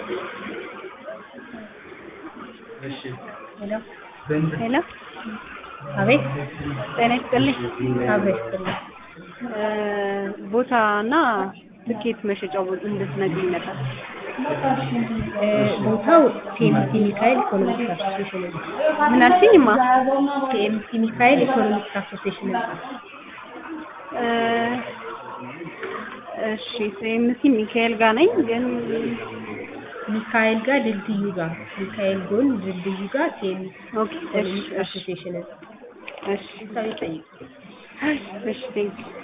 ሄሎ ሄሎ አቤት ጤና ይስጥልኝ። አቤት ይስጥልኝ። ቦታ እና ትኬት መሸጫው ቦታ እንድትነግሪኝ ነበር። እ ቦታው ቲኤምሲ ሚካኤል ኢኮኖሚክስ አሶሲዬሽን ህንጻ ምን አልሽኝማ? ቲኤምሲ ሚካኤል ኢኮኖሚክስ አሶሲዬሽን ህንጻ እ እሺ ሴምሲ ሚካኤል ጋር ነኝ ግን ሚካኤል ጋር ድልድዩ ጋር ሚካኤል ጎን ድልድዩ ጋር ቲኤምሲ ኦኬ እሺ ኢኮኖሚክስ እሺ አሶሲዬሽን ህንጻ እሺ ሰው ይጠይቁ። እሺ ቴንክ